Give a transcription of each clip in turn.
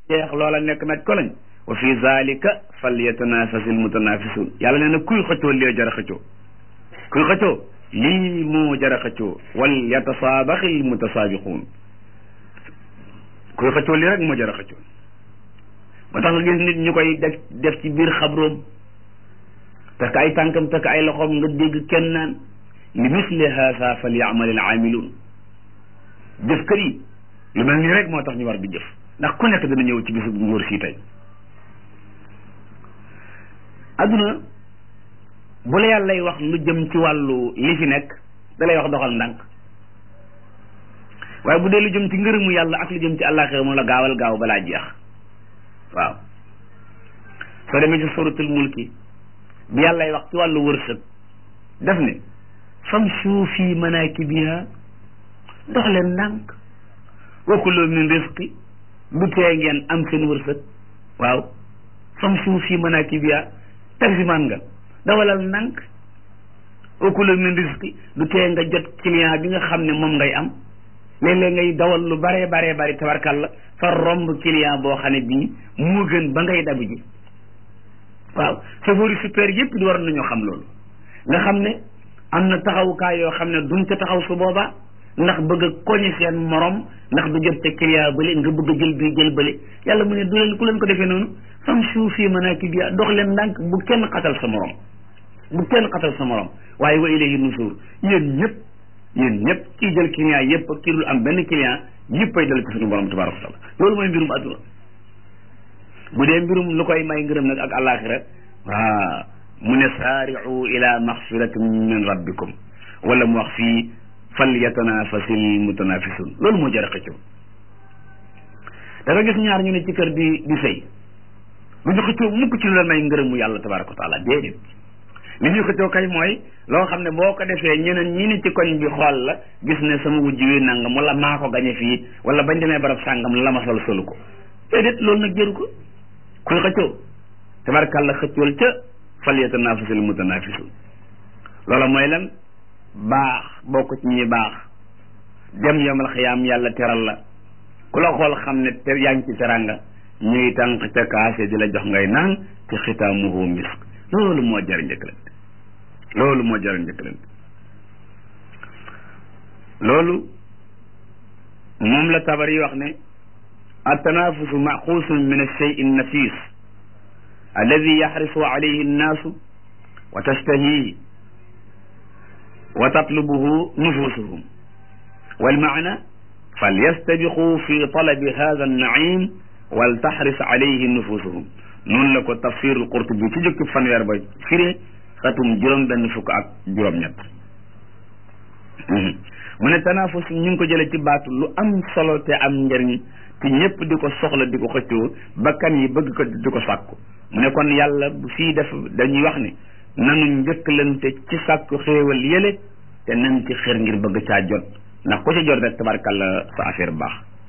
jeex loola nekk naj ko lañ wa fi zalika falyatanafasil mutanafisun yàlla nee na kuy xëccoo lee jara xëccoo kuy xëccoo lii moo jara xëccoo wal yatasaabaxil mutasaabiquun kuy xëccoo lii rek moo jara xëccoo moo tax nga gis nit ñu koy def def ci biir xabroom takk ay tànkam takk ay loxoom nga dégg kenn naan li misli haasa fal yaamal al aamiluun jëf kër yi lu mel nii rek moo tax ñu war di jëf ndax ku nekk dana ñëw ci bisu nguur sii tey adduna bu la yàlla lay wax lu jëm ci wàllu li fi nekk da lay wax doxal ndànk waaye bu dee lu jëm ci ngërëmu yàlla ak lu jëm ci àllaaxira moom la gaawal gaaw balaa jeex waaw soo demee ci suratul mulki bi yàlla lay wax ci wàllu wërsëg def ne famshu fi manakibiha dox leen ndànk wa kulu min rizqi du tee ngeen am seen wërsëg waaw famshu fi manakibiha taximaan nga dawalal ndànk wa kulu min rizqi du tee nga jot client bi nga xam ne moom ngay am léeg-léeg ngay dawal lu baree baree bari tabarkalla fa romb client boo xam ne bii moo gën ba ngay dabu ji waaw chauffeur yi super yëpp di war nañoo xam loolu nga xam ne am na taxawukaay yoo xam ne duñ ca taxaw su boobaa ndax bëgg a koñe seen morom ndax du jot te client bële nga bëgg a jël bii jël bële yàlla mu ne du leen ku leen ko defee noonu fam suu fii manaakibihaa dox leen ndànk bu kenn xatal sa morom bu kenn xatal sa morom waaye wa ilayhi nusuur yéen ñëpp yéen ñëpp kii jël client yëpp kii dul am benn client yëpp ay dal ci suñu borom tabaaraka wa taala loolu mooy mbirum adduna bu dee mbirum lu koy may ngërëm nag ak àllaaxira waaw mu ne saari'u ila maxfiratin min rabbikum wala mu wax fii fal yatanafasil mutanafisun loolu moo jar a xëccoo da nga gis ñaar ñu ne ci kër di di sëy lu ñu xëccoo mukk ci lu la may ngërëmu yàlla tabaraka wa taala déedéet li ñuy xëccoo kay mooy loo xam ne boo ko defee ñeneen ñi ne ci koñ bi xool la gis ne sama wujj wi nangam wala maa ko gañe fii wala bañ demee barab sàngam la ma sol solu ko déedéet loolu nag jëru ko kuy xëccoo tabarakàlla xëccool ca fal yatanafasil mutanafisun loola mooy lan baax bokk ci ñi baax dem yomal xiyaam yàlla teral la ku la xool xam ne te yaa ngi ci teranga ñuy tànq ca kaase di la jox ngay naan ci xitaamuhu misk loolu moo jar njëkkalante loolu moo jar njëkkalante loolu moom la tabar yi wax ne attanafusu maxuusun min alshey annafis alladi yaxrisu alayhi annaasu wa tashtahihi wa tatlubuhu nufusuhum walmaana falyastabiqu fi talabi hada annaim wal taxris alayhi nufusuhum noonu la ko tafsirul qurtubi ci jëkki fanweer ba firee xatum juróom benn fukk ak juróom-ñett mu ne tanafus ñu ngi ko jële ci baatu lu am solo te am njëriñ te ñëpp di ko soxla di ko xëccoo bakkan yi bëgg ko di ko sàkku mu ne kon yàlla bu fii def dañuy wax ne nanu njëkkalante ci sàkku xéewal yële te nañ ci xër ngir bëgg caa jot ndax ko ci jot rek tabarkalla sa affaire baax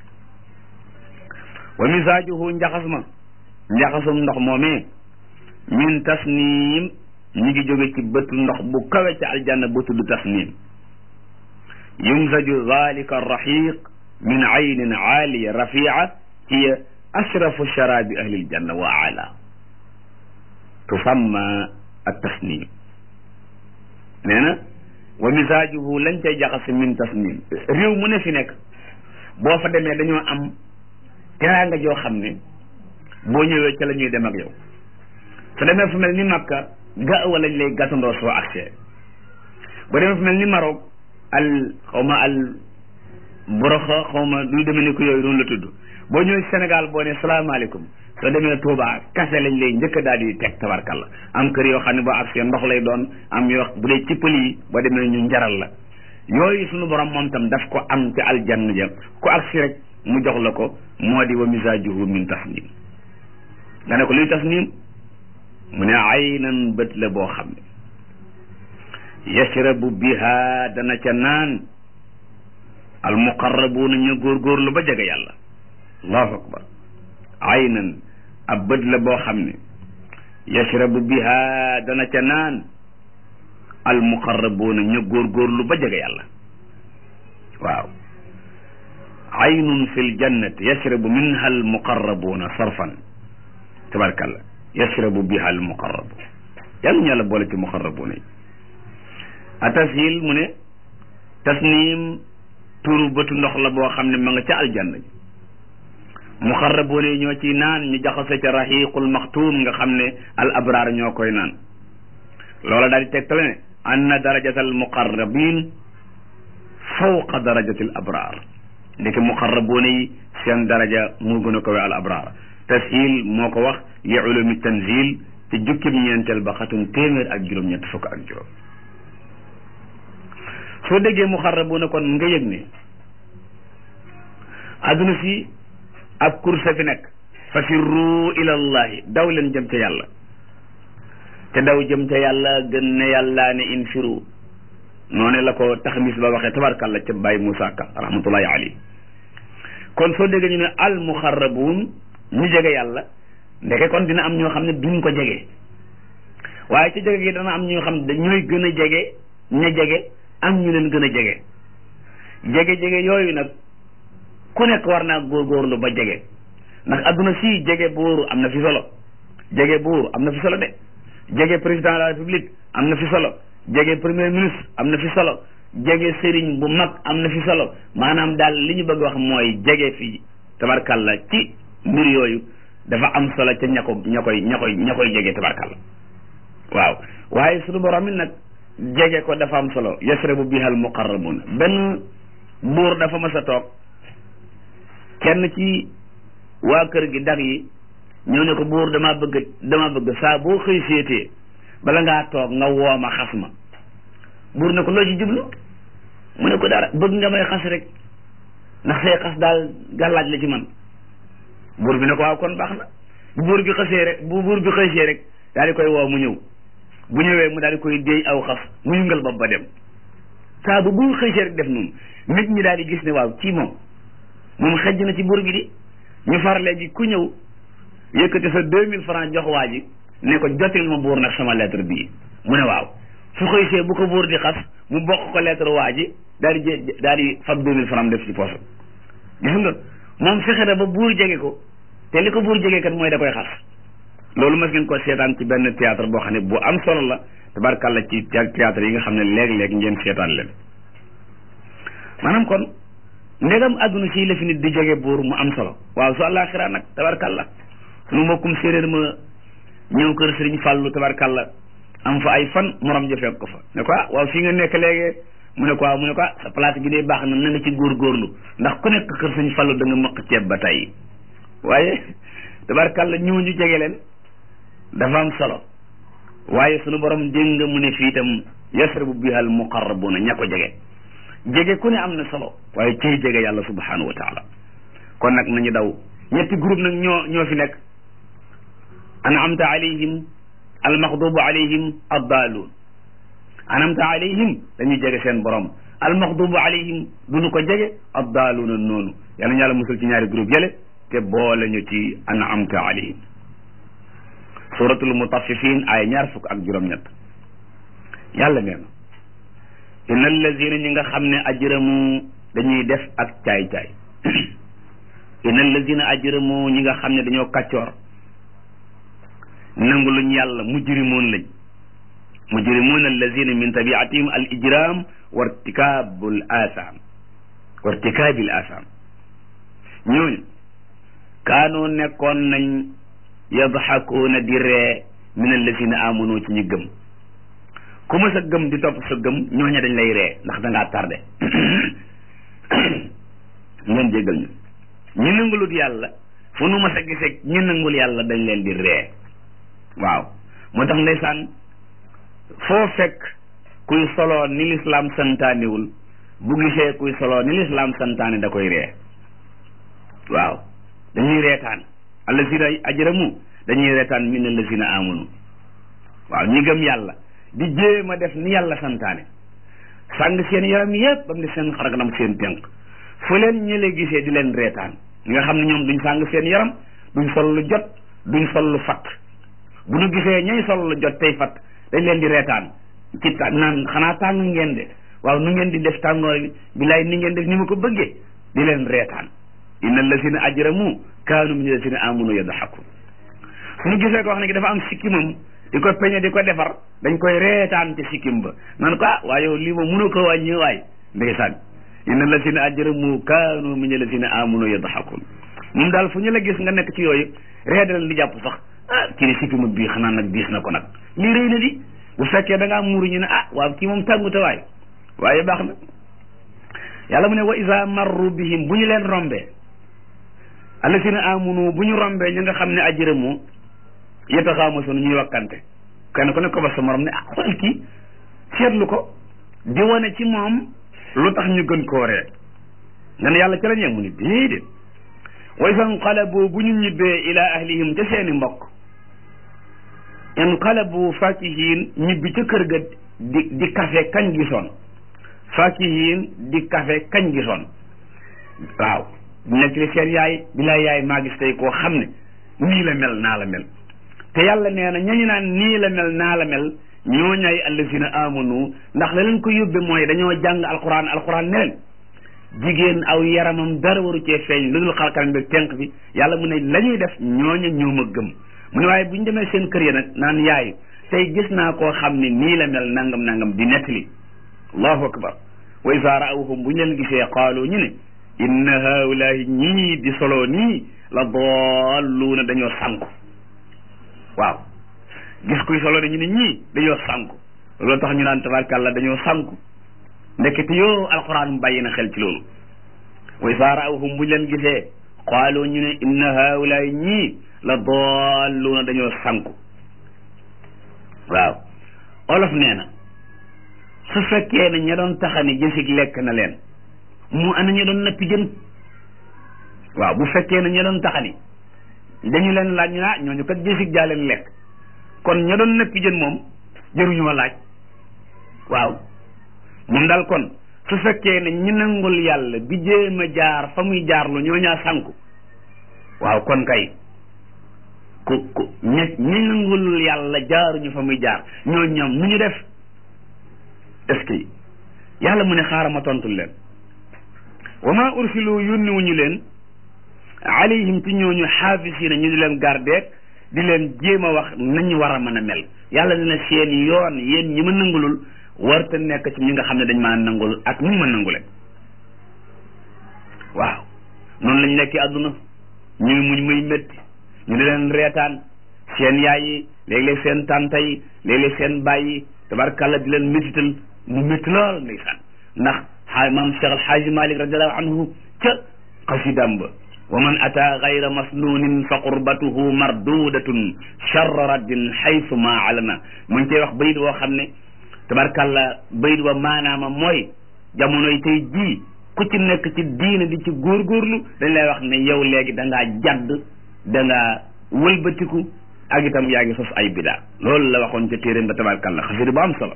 wa misaajuhu njaxas ma njaxasum ndox moomee min tasniim ñi ngi jóge ci bëtu ndox bu kawe ci aljanna bu tudd tasniim yumsaju dalika arraxiq min aynin aaliya rafia hiya ashrafu sharabi ahli aljanna wa ala tusamma attasnim nee na wa misaajuhu lañ cay jaxase min tasnim réew mu ne fi nekk boo fa demee dañoo am teraanga joo xam ne boo ñëwee ca la ñuy dem ak yow su demee fu mel ni Makka gaawa lañ lay gàttandoo soo accès boo demee fu mel ni Maroc al xaw ma al boroxa xaw ma lu demee ni ko yooyu noonu la tudd boo ñëwee Sénégal boo ne salaamaaleykum soo demee Touba kase lañ lay njëkk daal di teg tabarkalla am kër yoo xam ne boo accès ndox lay doon am yoo bu dee ci pël yi boo demee ñu njaral la yooyu suñu borom moom tam daf ko am ci aljanna ja ku accès rek mu jox la ko moo di wa misaajuhu min tasnim nga ne ko luy tasnim mu ne aynan bët la boo xam ne yashrabu biha dana ca naan almuqarrabuuna ñu góorgóorlu ba jege yàlla allahu akbar aynan ab bët la boo xam ne yashrabu biha dana ca naan almuqarrabuuna ñu góorgóorlu ba jege yàlla waaw aynun fi ljannati yashrabu minha almuqarrabuuna sarfan tabarkalla yashrabu biha almuqarrabu yàlla ñu yàlla boole ci muqarrabuuna yi a tashil mu ne tasnim turu bëtu ndox la boo xam ne ma nga ca aljanna ji muqarrabuuna yi ñoo ciy naan ñu jaxase ca raxiqul maxtuum nga xam ne al abraar ñoo koy naan loola daal di tegtale ne anna darajata al muqarrabin fawqa darajati al abraar ndeke muqarrabuuna yi seen daraja moo gën a kawe al abraar tashil moo ko wax li ulumi tanzil ci jukkim ñeenteel ba xatum téeméer ak juróom-ñett fukk ak juróom soo déggee muqarrabuuna kon nga yëg ne adduna si ab kursa fi nekk fa firru ilallahi daw leen jëm ca yàlla te daw jëm ca yàlla gën ne yàllaa ne infiru noonu la ko taxmis ba waxee tabarkàlla ca Baye Moussa Ka rahmatullahi alayhi kon soo déggee ñu ne al muxarrabuun ñu jege yàlla ndeke kon dina am ñoo xam ne duñ ko jege waaye ci jege gi dana am ñoo xam ne ñooy gën a jege ña jege am ñu leen gën a jege jege-jege yooyu nag ku nekk war naa góorgóorlu ba jege ndax adduna si jege buur am na fi solo jege buur am na fi solo de jege président de la république am na fi solo jege premier ministre am na fi solo jege sëriñ bu mag am na fi solo maanaam daal li ñu bëgg wax mooy jege fi tabarkalla ci mbir yooyu dafa am solo ca ña ko ña koy ña koy ña koy jege tabarkalla waaw waaye suñu borom it nag jege ko dafa am solo yasrabu bihal muqarrabun benn buur dafa mas a toog kenn ci waa kër gi dag yi ñëw ne ko buur damaa bëgg damaa bëgg saa boo xëy séetee bala ngaa toog nga wooma xas ma buur ne ko loo ci jublu mu ne ko dara bëgg nga may xas rek ndax say xas daal gàllaaj la ci man buur bi ne ko waaw kon baax na bu buur bi xasee rek bu buur bi xëysee rek daal di koy woo mu ñëw bu ñëwee mu daal di koy déey aw xas mu yëngal bopp ba dem saa bu buur xëysee rek def noonu nit ñi daal di gis ne waaw ci moom moom xejj na ci buur bi di ñu far léegi ku ñëw yëkkati sa deux mille francs jox waa ji ne ko jotil ma buur nag sama lettre bii mu ne waaw su xëysee bu ko buur di xas mu bokk ko lettre waa ji daal di jé daal di fab deux mille francs def ci poche gis nga moom fexe na ba buur jege ko te li ko buur jege kat mooy da koy xas loolu mas ngeen ko seetaan ci benn théâtre boo xam ne bu am solo la tabarkàlla ci théâtre yi nga xam ne léeg-léeg ngeen seetaan leen maanaam kon ndegam àdduna si la fi nit di jege buur mu am solo waaw su àllaaxira nag tabarkàlla sunu mbokkum séeréer ma ñëw kër sëriñ fàllu tabarkàlla am fa ay fan morom ja fekk ko fa ne ko ah waaw fii nga nekk léegi mu ne ko waaw mu ne ko ah sa place bi dee baax na na nga ci góorgóorlu ndax ku nekk kër sëriñ fàllu da nga mëq ceeb ba tey waaye tabarkàlla ñëw ñu jege leen dafa am solo waaye sunu borom dégg nga mu ne fii itam yasrabu bihal muqarrabuna ña ko jege jege ku ne am na solo waaye ciy jege yàlla subhanahu wa taala kon nag nañu daw ñetti groupe nag ñoo ñoo fi nekk anamta alayhim almaxdubu alayhim addaaluun anamta alayhim dañuy jege seen borom almaxdubu alayhim duñu ko jege addaaluuna noonu yàlla ñu yàlla musul ci ñaari groupe yële te boole ñu ci anamta alayhim suratul mutaffifin ay ñaar fukk ak juróom-ñett yàlla nee na inna allazina ñi nga xam ne ajramu dañuy def ak caay-caay inna allazina ajramu ñi nga xam ne dañoo kàccoor nangu luñ yàlla mujrimoon lañ mujrimoon allazina min tabiatihim al ijram wa irtikabul asam wa irtikabil asam ñooñu kaanoo nekkoon nañ yadxakuuna di ree min allazina amanu ci ñu gëm ku ma sa gëm di topp sa gëm ñooña dañ lay ree ndax dangaa tardé ngeen jéggal ñu ñu nangulut yàlla fu nu ma sa gisee ñu nangul yàlla dañ leen di ree waaw moo tax ndeysaan foo fekk kuy soloo ni lislaam santaaniwul bu gisee kuy soloo ni lislaam santaane da koy ree waaw dañuy reetaan allazina ajramu dañuy reetaan min allazina amanu waaw ñi gëm yàlla di jéem a def ni yàlla santaane sàng seen yaram yépp ba mu di seen xarakanam seen tënk fu leen ñële gisee di leen reetaan ñi nga xam ne ñoom duñ sàng seen yaram duñ sol lu jot duñ sol lu fatt bu ñu gisee ñay sol lu jot tey fatt dañ leen di reetaan ci ta naan xanaa tàng ngeen de waaw nu ngeen di def tàngoor bi bilaay ni ngeen def ni ma ko bëggee di leen reetaan inna allazina ajramu kaanu min allazina amanu yadxakun suñu gisee ko wax ne ki dafa am sikkimam di ko peñe di ko defar dañ koy reetaan ci sikkim ba nan ko ah waaye yow lii moom mënu ko wàññi waay ndeysaan inna allazina ajramu kaanu min allazina amanu yadxakun moom daal fu ñu la gis nga nekk ci yooyu reedal di jàpp sax ah kii di sikkimu bii xanaa nag diis na ko nag lii rëy na di bu fekkee da ngaa muuru ñu ne ah waaw kii moom tàngute waay waaye baax na yàlla mu ne wa isa marru bihim bu ñu leen rombee allasina amunu bu ñu rombee ñu nga xam ne ajramu yataxaamasoon ñuy wakkante kenn ku ne ko ba sa morom ne ah xool kii seetlu ko di wane ci moom lu tax ñu gën koo ree nga ne yàlla ci la ñee mu ni déedéet wa isa nqalabu bu ñu ñibbee ila ahlihim ca seeni mbokk inqalabu fakihin ñibbi ca kër ga di di kafe kañ gisoon fakihin di kafe kañ gisoon waaw nekk li seen yaay bilaay yaay maa gis tey koo xam ne nii la mel naa la mel te yàlla nee na ñañu naan nii la mel naa la mel ñoo ñay allazina amanu ndax la leen ko yóbbe mooy dañoo jàng alquran alquran ne leen jigéen aw yaramam dara waru cee feeñ lu dul xalkanam bi tenq bi yàlla mu ne la ñuy def ñooña ñoo ma gëm mu ne waaye bu ñu demee seen kër ya nag naan yaay tey gis naa koo xam ne nii la mel nangam nangam di nettali allahu akbar wa isa raawhum bu ñu leen gisee qaalu ñu ne inna haulahi ñii di solo nii la dalluuna dañoo sànku waaw gis kuy solo ne ñu ne ñii dañoo sànku loolu tax ñu naan tabarkàlla dañoo sànku ndekete yoo alquran bàyyi na xel ci loolu wa isa raawhum bu ñu leen gisee qaalu ñu ne inna haulahi ñii la dalluuna dañoo sànku waaw olof nee na su fekkee ne ña doon taxani jësig lekk na leen mu ana ña doon nappi jën waaw bu fekkee ne ña doon taxani dañu leen laaj ñu ah ñooñu kat jësig jaa leen lekk kon ña doon nappi jën moom jëruñoo laaj waaw moom daal kon su fekkee ne ñi nangul yàlla bi jéem a jaar fa muy jaarlu ñoo ñaa sànku waaw kon kay ku ku ñi ñi nangul yàlla jaaruñu fa muy jaar ñoo ñoom nu ñu def est-ce que yàlla mu ne xaaral ma tontul leen wa ma ursilu yónni wuñu leen alayhim ci ñooñu xaafisina ñu di leen gardeek di leen jéem a wax nañu war a mën a mel yàlla dina seen yoon yéen ñi ma nangulul warta nekk ci ñi nga xam ne dañ maa nangul ak ñu ma nangule waaw noonu lañ nekkee àdduna ñuy muñ muy métti ñu di leen reetaan seen yaay yi léeg-léeg seen tànta yi léeg-léeg seen baay yi tabarkàlla di leen métital mu métti lool ndeysaan ndax xaay maam Cheikh Al Xaaji Malik radiallahu anhu ca xasidam ba wa man ata gayra masnunin fa qurbatuhu mardudatun charra raddin xaysu ma alana mu ngi koy wax bayit woo xam ne tabarkàlla bayit wa maanaama mooy jamonoy tey jii ku ci nekk ci diine di ci góorgóorlu dañ lay wax ne yow léegi da ngaa jadd da ngaa wëlbatiku ak itam yaa ngi sos ay bidaa loolu la waxoon ca téeréem ba tabarkàlla xasida bu am solo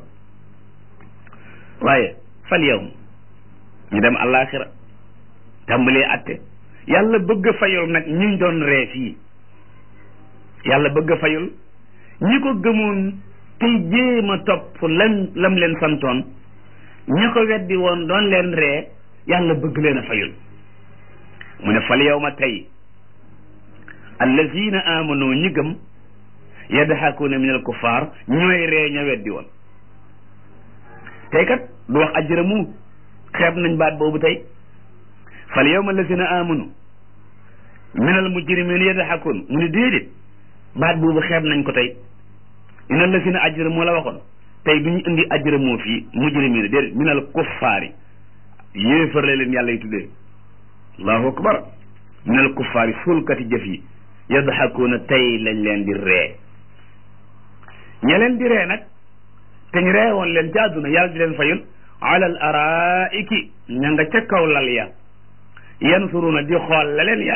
waaye fal yow ñu dem àllaaxira tàmbalee atte yàlla bëgg a fayul nag ñi doon ree fii yàlla bëgg a fayul ñi ko gëmoon tey jéem a topp lam lam leen santoon ña ko weddi woon doon leen ree yàlla bëgg leen a fayul mu ne fal yow ma tey allazina amanu ñi gëm yadhakuuna min al kuffar ñooy ree ña weddi woon tey kat du wax ajramu xeeb nañ baat boobu tey fal yawma allazina amanu min al mujrimin yadhakuun mu ne déedéet baat boobu xeeb nañ ko tey ina allazina ajramu la waxoon tey du ñu indi ajramu fii mujrimin déedéet min al kuffaari yéefar la leen yàlla yi tuddee allahu akbar min al kuffaari suulkati jëf yi yadhakuuna tey lañ leen di ree ña leen di ree nag te ñu ree woon leen ci àdduna yàlla di leen fayul ala al araiki ña nga ca kaw lal ya yansuruna di xool la leen ya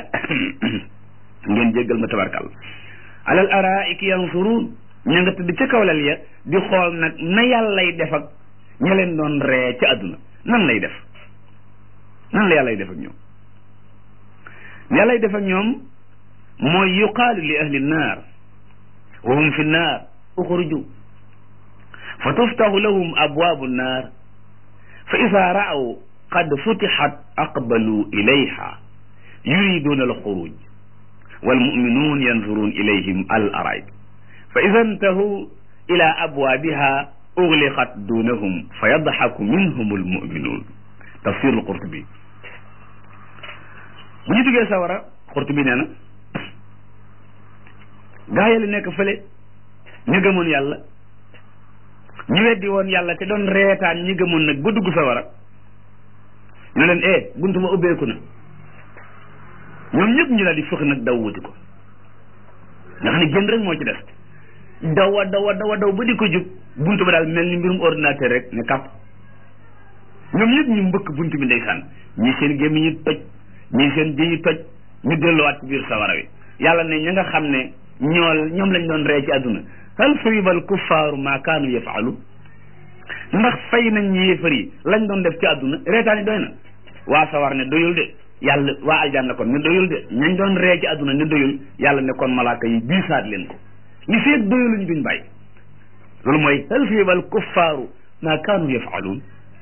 ngeen jéggal ma tabarkal ala al araiki yansurun ña nga tëdd ca kaw lal ya di xool nag na yàllay def ak ña leen doon ree ci àdduna nan lay def nan la yàllay def ak ñoom yàllay def ak ñoom mooy yuqaalu li ahli nnaar wa hum fi nnaar uxruju fa tuftaxu lahum abwaabu nnaar fa ida raaw qad futixat aqbalu ilayha yuriduna alxuruj walmuminuun yanzurun ilayhim al araid fa ida intahu ila abwaabiha ugliqat dunahum fa yadxaku minhum almuminuun tafsir alqurtubi bu ñu duggee sawara qurtubi nee na gaa yi la nekk fële ñu gëmoon yàlla ñu weddi woon yàlla te doon reetaan ñi gëmoon nag ba dugg sawara ñu leen eh buntu ma ubbeeku na ñoom ñëpp ñu daal di fëx nag daw wuti ko nga xam ne génn rek moo ci des dawa dawa dawa daw ba di ko jub buntu ba daal mel ni mbirum ordinateur rek ne kàpp ñoom ñëpp ñu mbëkk buntu bi ndeysaan ñi seen gémmi ñu toj ñi seen jëyi toj ñu delluwaat ci biir sawara wi yàlla ne ña nga xam ne ñool ñoom lañ doon ree ci àdduna hal suyibal kuffaaru maa kaanu yafaalu ndax fay nañ ñi yéefar yi lañ doon def ci àdduna reetaan yi doy na waa sawar ne doyul de yàlla waa aljanna kon ne doyul de ñañ doon ree ci àdduna ne doyul yàlla ne kon malaaka yi biisaat leen ko li feeg doyuluñ duñ bàyyi loolu mooy hal suyibal kuffaaru maa kaanu yafaaluun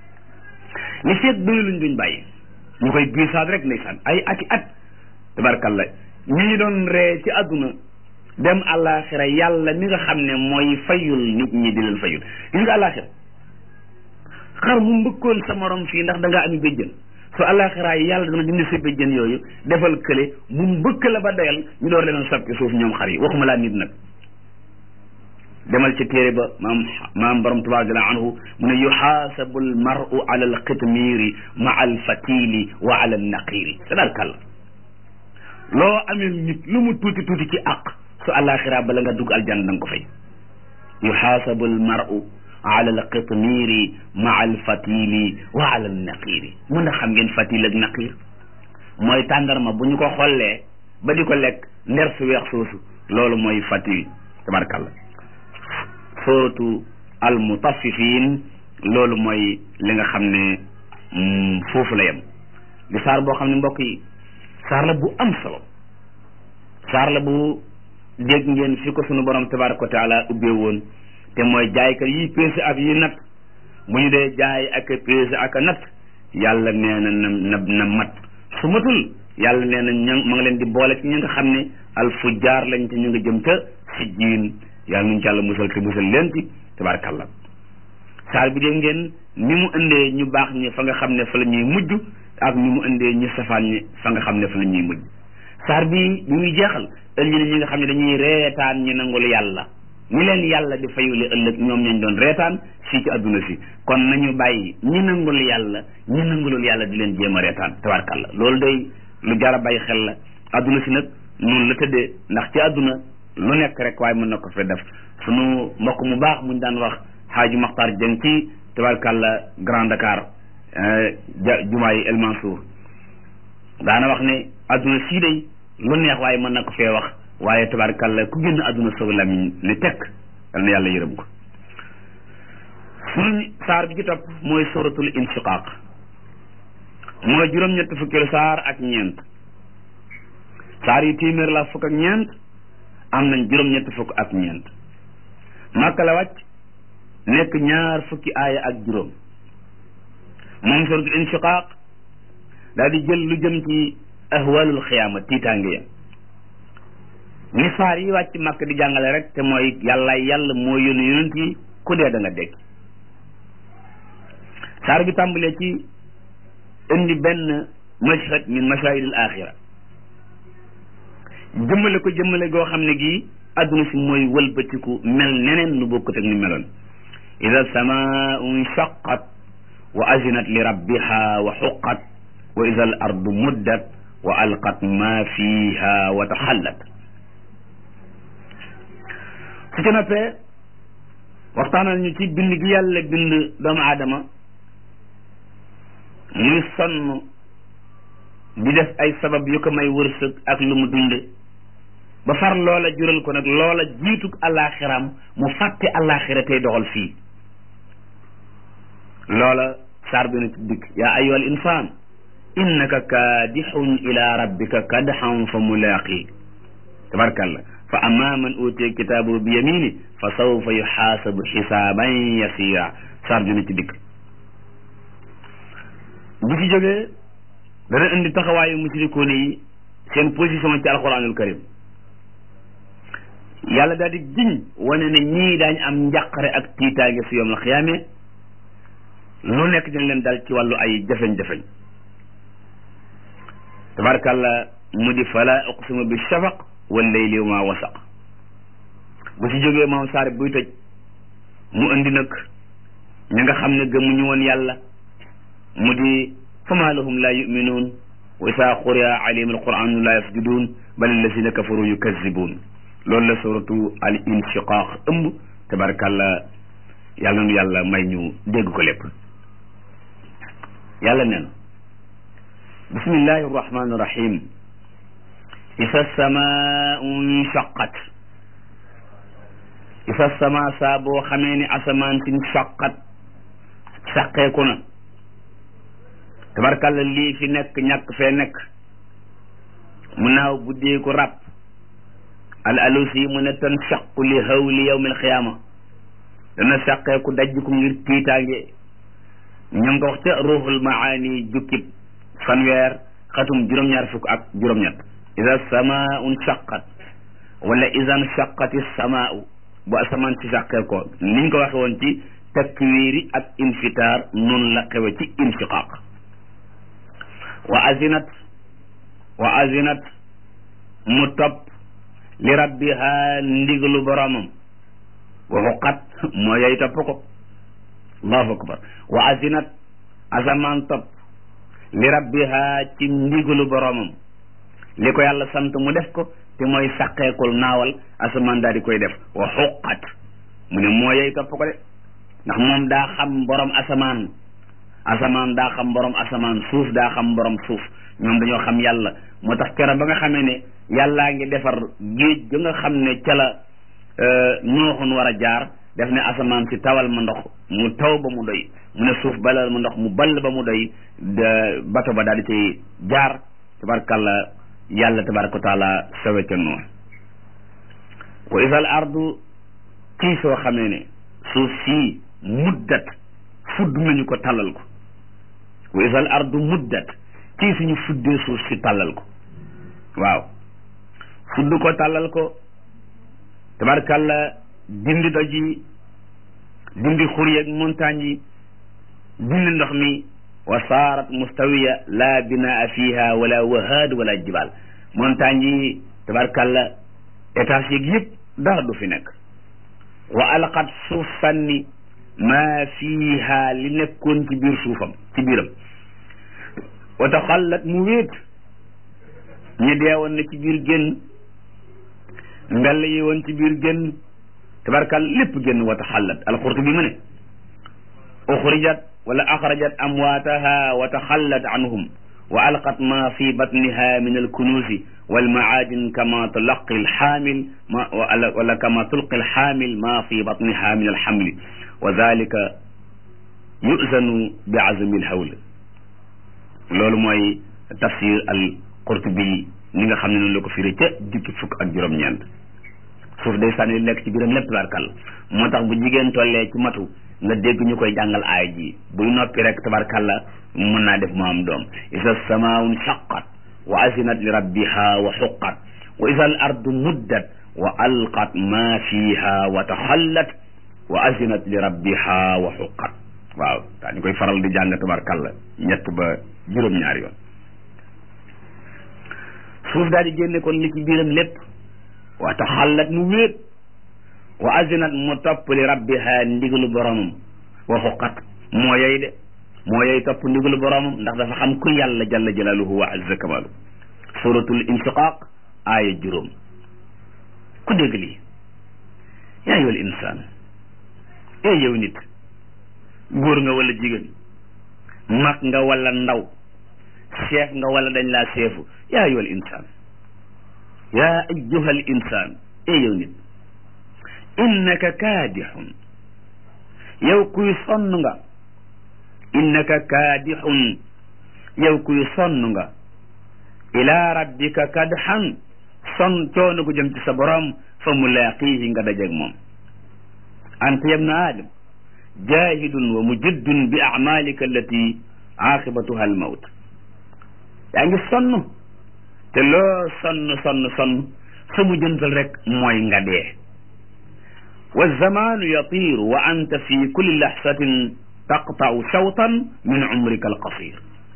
li feeg doyuluñ duñ bàyyi ñu koy biisaat rek ndeysaan ay ati at tabarkalla ñi doon ree ci àdduna dem àllaaxira yàlla mi nga xam ne mooy fayul nit ñi di leen fayul gis nga àllaaxira xar mu mbëkkoon sa morom fii ndax da ngaa ami béjjën su àllaaxira yi yàlla dana dindi sa béjjën yooyu defal kële mu mbëkk la ba doyal ñu door leen sab ci suuf ñoom xar yi waxuma laa nit nag demal ci téere ba maam maam borom tubaab jalla anhu mu ne yuxaasabu al maru ala al qitmiiri maa al fatili wa ala al naqiiri tabarkalla loo amee nit lu mu tuuti tuuti ci àq su àllaaxira bala nga dugg aljanna da nga ko fay yuxaasabu al maru ala al qitmiiri maa al fatili wa ala al naqiiri mun na xam ngeen fatil ak naqiir mooy tàndarma bu ñu ko xollee ba di ko lekk nder su weex soosu loolu mooy fatil tabarkalla suratu al mutaffifin loolu mooy li nga xam ne foofu la yem di saar boo xam ne mbokk yi saar la bu am solo saar la bu dégg ngeen fi ko sunu borom tabaraka wa taala ubbee woon te mooy jaaykat yi peese ak yi nat bu ñu dee jaay ak peese ak nat yàlla nee na na na na mat su matul yàlla nee na ña ma nga leen di boole ci ñi nga xam ne al fujjaar lañ te ñu nga jëm ca sijjiin yàlla nuñ ci yàlla musal te musal leen ci tabarakallah saar bi dégg ngeen ni mu indee ñu baax ñi fa nga xam ne fa la ñuy mujj ak ni mu indee ñu safaan ñi fa nga xam ne fa la ñuy mujj saar bi bi muy jeexal indi na ñi nga xam ne dañuy reetaan ñi nangul yàlla ñi leen yàlla di fayule ëllëg ñoom ñañ doon reetaan fii ci adduna si kon nañu bàyyi ñi nangul yàlla ñi nangulul yàlla di leen jéem a reetaan tabarakallah loolu day lu jar a bàyyi xel la adduna si nag noonu la tëddee ndax ci adduna lu nekk rek waaye mën na ko fi def sunu mbokk mu baax muñ daan wax xaaju maxtar jëng ci tabarkàlla Grand Dakar jumaa yi El Mansour daana wax ne adduna sii day lu neex waaye mën na ko fee wax waaye tabarkàlla ku génn adduna soog lamiñ ne tekk yal na yàlla yërëm ko sunu saar bi ci topp mooy suratul inshiqaq mooy juróom-ñett fukkeelu saar ak ñeent saar yi téeméer la fukk ak ñeent am nañ juróom-ñett fukk ak ñeent màkka la wàcc nekk ñaar fukki aaya ak juróom moom suratul inshiqaq daal di jël lu jëm ci ahwalul xiyaama tiitaange ya ni saar yi wàcc màkk di jàngale rek te mooy yàlla yàlla moo yónni yonent yi ku dee da nga dekk saar bi tàmbalee ci indi benn mashhad min mashahidil axira jëmmale ko jëmmale goo xam ne gii adduna si mooy wëlbatiku mel neneen lu bokkut ak ni meloon ida samaau nshaqat wa azinat li rabbiha wa xuqat wa ida al ardu muddat wa alqat ma fiha wa taxallat su ca noppee waxtaanal ñu ci bind gi yàlla bind doomu aadama muy sonn di def ay sabab yu ko may wërsëg ak lu mu dunde ba far loola jural ko nag loola jiitug àllaaxiram mu fàtte àllaaxira tey doxal fii loola saar bi na ci dikk yaa ayyuha al insaan innaka kaadixun ila rabbika kadxan fa mulaaqi tabarkalla fa amma man utiya kitaabahu bi yamini fa sawfa yuxaasabu xisaaban yasira saar bi na ci dikk bu ci jógee dana indi taxawaayu musrikoon yi seen position ci alquranul karim yàlla daal di giñ wane ne ñii daañ am njàqare ak tiitaange su yom la xiyaamee lu nekk dina leen dal ci wàllu ay jafeñ-jafeñ tabarakàllah mu di fala uqsimu bi shafaq wal layli wa ma wasaq bu ci jógee moom saar buy tëj mu indi nag ña nga xam ne gëmuñu woon yàlla mu di fama lahum la yuminuun wa isa quriya alayhim alquranu la yasjudun bal allazina kafaru yukazibun loolu la suratu al inshiqaq ëmb tabarakàllah yàlla nu yàlla may ñu dégg ko lépp yàlla nee na bismillahi arrahmani irrahim isa samaau nshaqat isa sama saa boo xamee ni asamaan si nshaqat saqeeku na tabarkàlla lii fi nekk ñàkk fee nekk mu naaw buddee ko ràpp al alusi mu ne tan shaqu li hawli yawmi alxiyaama dana saqeeku dajj ko ngir tiitaange ña nga wax ca ruuxul maani jukkib fanweer xatum juróom-ñaar fukk ak juróom-ñett ida samaau nshaqat wala ida nshaqati samaau bu asamaan si sàqee ko niñ ko waxe woon ci takwiiri ak infitaar noonu la xewe ci inshiqaaq wa azinat wa azinat mu topp li rabbiha ndigalu boromam wa xuqat moo yey topp ko allahu akbar wa azinat asamaan topp li rabbiha ci ndigalu boromam li ko yàlla sant mu def ko te mooy sàqeekul naawal asamaan daal di koy def wa xuqat mu ne moo yey topp ko de ndax moom daa xam borom asamaan asamaan daa xam borom asamaan suuf daa xam borom suuf ñoom dañoo xam yàlla moo tax kera ba nga xamee ne yàllaa ngi defar géej ga nga xam ne ca la nooxun war a jaar def ne asamaan si tawal ma ndox mu taw ba mu doy mu ne suuf balal ma ndox mu ball ba mu doy bato ba daal di cay jaar tabarkàlla yàlla tabaraka wa taala sawe ca noonu wa isal ardu kii soo xamee ne suuf sii muddat fudd nañu ko tàllal ko wa isal ardu muddat kii suñu fuddee suuf si tàllal ko waaw fudd ko tàllal ko tabarkàlla dindi doj yi dindi xur yeeg montagne yi dindi ndox mi wa saarat mustawiya la binaa fiha wala wahaad wala jibal montagne yi tabarkàlla étage yeeg yëpp dara du fi nekk wa alqat suuf sànni maa fiiha li nekkoon ci biir suufam ci biiram wa taxallat mu wéet ñi deewoon na ci biir génn mbell yi woon ci biir génn tabarkal lépp génn wa taxallat alxurtubi mu ne uxrijat wala axrajat amwaataha wa taxallat anhum wa alqat ma fi batniha min alkunuusi walmacaadin kama tulaqi alxaamil ma wala kama tulqi alxaamil ma fi batniha min alxamli wa dalika yuzanu bi azmi alhawl loolu mooy tafsir al qurtubi ni nga xam ne noonu la ko firi ca jukki fukk ak juróom-ñeent suuf day sànni lekk ci biiram lépp tabarkal moo tax bu jigéen tollee ci matu nga dégg ñu koy jàngal aay ji buy noppi rek tabarkalla mën naa def mu am doom isa samaun shaqat wa azinat li rabbiha wa xuqat wa isa al ardu muddat wa alqat ma fiha wa taxallat wa azinat li rabbiha wa xuqat waaw daa ñu koy faral di jàng tabarkalla ñett ba juróom-ñaari yoon suuf daal di génne kon li ci biiram lépp wa taxallat mu wéet wa azinat mu topp li rabbiha ndigalu boromam wa xuqat moo yey de moo yey topp ndigalu boromam ndax dafa xam ku yàlla jalla jalaluhu wa azza kamalu suratul inshiqaq aaya juróom ku dégg lii yaa ayyuhal insaan ee yow nit góor nga wala jigéen mag nga wala ndaw chef nga wala dañ laa cheefu yaa ayyuhal insaan yaa ayyuhal insaan ee yow nit innaka kaadixun yow kuy sonn nga innaka kaadixun yow kuy sonn nga ila rabbika kadxan son coono gu jëm ci sa borom fa mulaaqiihi nga dajeg moom anta yabna aadam jaahidun wa mujaddun bi acmalika allati aqibatuha al mawt yaa ngi sonn te loo sonn sonn sonn sa mu jëntal rek mooy nga dee wa zamanu yatiru wa anta fi kulli lahsatin taqta'u shawtan min umrika al qasir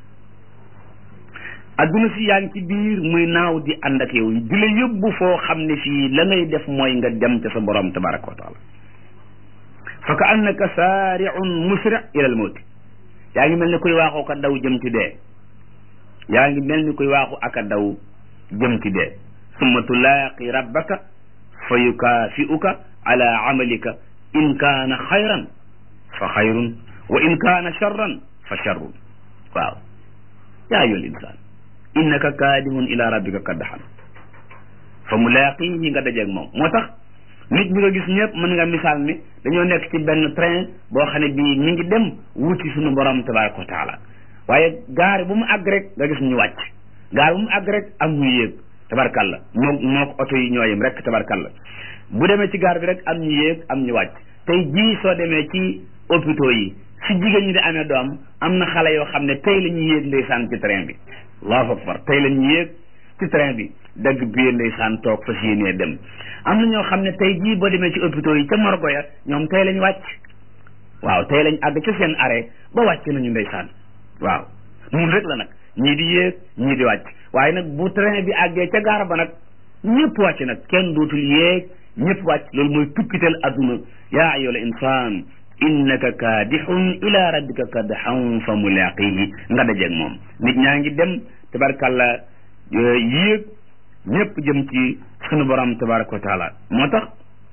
adduna si yaa ngi ci biir muy naaw di ànd ak yow di la yóbbu foo xam ne fii la ngay def mooy nga dem ca sa borom tabaraka wa taala fa ka annaka saari'un musri' ila al mawt yaa ngi mel ni kuy waaxoo ka daw jëm ci dee yaa ngi mel ni kuy waaxu aka daw jëm ci dee summa tulaaqi rabbaka fa yukaafi'uka ala amalika in kaana xayran fa xayrun wa in kaana charran fa charrun waaw yaa ayyuhal insaan innaka kaadihun ila rabbika kaddaxan fa mulaaqihi nga dajeeg moom moo tax nit ñi nga gis ñëpp mën nga misaal ni dañoo nekk ci benn train boo xam ne bii mi ngi dem wuti suñu borom tabaraka wa taala waaye gaari bu mu àgg rek nga gis ñu wàcc gaari bu mu àgg rek am ñu yéeg tabarkalla moo moo ko oto yi ñooyem rek tabarkalla bu demee ci gaar bi rek am ñu yéeg am ñu wàcc tey jii soo demee ci hôpitaux yi si jigéen ñi di amee doom am na xale yoo xam ne tey la ñuy yéeg ndeysaan ci train bi allahu akbar tey la ñuy yéeg ci train bi dagg biir ndeysaan toog fas yéenee dem am na ñoo xam ne tey jii boo demee ci hôpitaux yi ca morgo ya ñoom tey lañ wàcc waaw tey lañ àgg ci seen arrêt ba wàcc nañu ndeysaan waaw mun rek la nag ñii di yéeg ñii di wàcc waaye nag bu train bi àggee ca gaar ba nag ñëpp wàcc nag kenn dootul yéeg ñëpp wàcc loolu mooy tukkital adduna yaa ayyuhal insaan innaka kaadixun ila rabbika kadxan fa mulaaqihi nga dajeeg moom nit ñaa ngi dem tabarkalla yéeg ñëpp jëm ci sunu borom tabaraka wa taala moo tax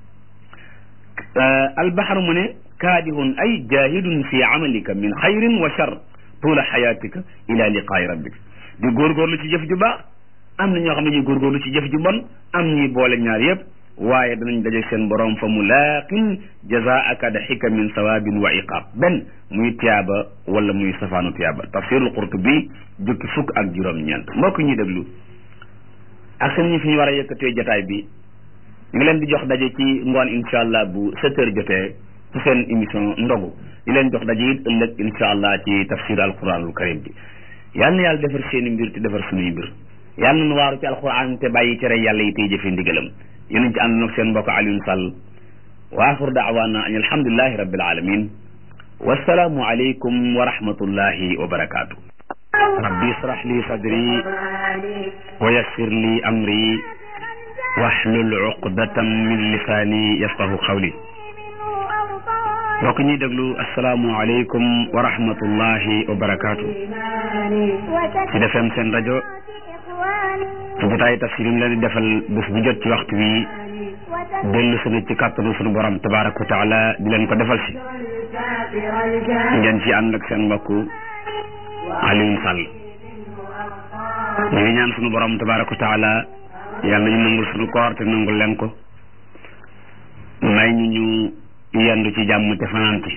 albaxar mu ne kaadihun ay jahidun fi amalika min xayrin wa char tuula xayaatika ila liqaayi rabbik di góorgóorlu ci jëf ju baax am na ñoo xam ne ñuy góorgóorlu ci jëf ju bon am ñuy boole ñaar yëpp waaye danañ daje seen borom fa mulaaqin jazaaka daxika min sawaabin wa iqaab benn muy tiyaaba wala muy safaanu tiyaaba tafsirul qurtubi jukki fukk ak juróom-ñeent mbokk ñuy déglu ak seen ñi fi ñu war a yëkkatee jotaay bi ñu ngi leen di jox daje ci ngoon incha allah bu sept heures jotee ci seen émission ndogu di leen jox daje it ëllëg incha allah ci tafsir alquranul karim bi yal na yàlla defar seen i mbir te defar suñuy mbir yal na nu waaru ci alquran te bàyyi cere yàlla yi tey jëfe ndigalam yéen ci ànd nag seen mbokk Alioune Sall wa axir daawaana an alhamdulilahi rabbil alamin wasalaamu aleykum wa rahmatullahi wa barakaatu rabbi israh li sadri wa yassir li amri wahlul uqdatan min lisaani yafqahu qawli mbokk ñuy déglu asalaamu aleykum wa rahmatullahi wa barakaatu ci defem seen rajo ci jotaay tafsir yi mu leen di defal bés bu jot ci waxtu wi dellu sunu ci kàttanu sunu borom tabaraka wa taala di leen ko defal si ngeen ci ànd ak seen mbokk Alioune Sall ñu ngi ñaan sunu borom tabaraka wa taala yàlla ñu nangul sunu koor te nangul leen ko may ñu ñu yendu ci jàmm te fanaan ci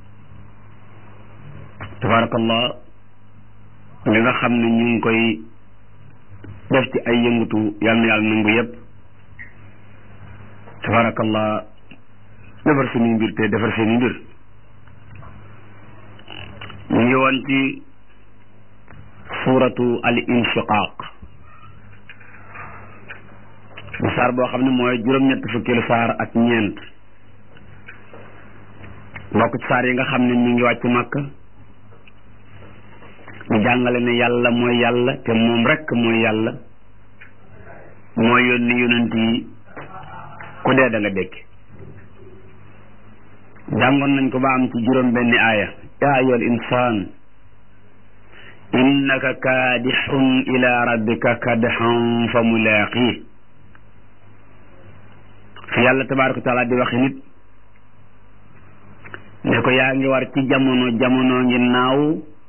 tabarakallah li nga xam ne ñu ngi koy def ci ay yëngutu yal na yàlla nangu yëpp tabarakallah defar suñuy mbir te defar seeni mbir ñu ngi woon ci suuratu al inshiqaq di saar boo xam ne mooy juróom-ñett fukkeelu saar ak ñeent mbokk ci saar yi nga xam ne ñu ngi wàcc màkk ñu jàngale ne yàlla mooy yàlla te moom rekk mooy yàlla mooy yónni yonent yi ku dee da nga dékk jàngoon nañ ko ba am ci juróom benni aaya yaa ayyuhal insaan innaka kaadixun ila rabbika kadxan fa mulaaqi fi yàlla tabaaraka wa taala di waxe nit ne ko yaa ngi war ci jamono jamono ngi naaw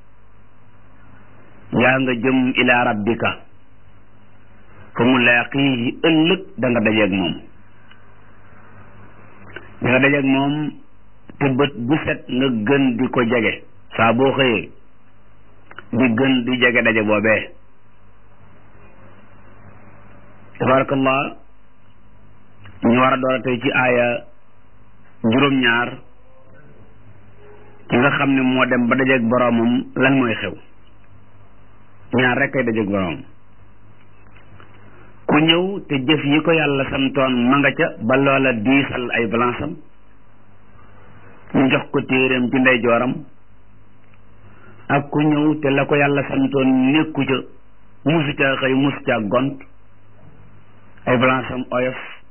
yaa nga jëm ila rabbika fa mulaaqihi ëllëg da nga dajeeg moom da nga dajeeg moom te bët bu set nga gën di ko jege saa boo xëyee di gën di jege daje boobee tabarakallah ñu war a door a tey ci aaya juróom-ñaar ki nga xam ne moo dem ba dajeeg boroomam lan mooy xew ñaar rek ay dajeeg boroomam ku ñëw te jëf yi ko yàlla santoon ma nga ca ba loola diisal ay balansam ñu jox ko téeréem ci ndeyjooram ak ku ñëw te la ko yàlla santoon nekku ca musu ca xëy musu ca gont ay balansam oyof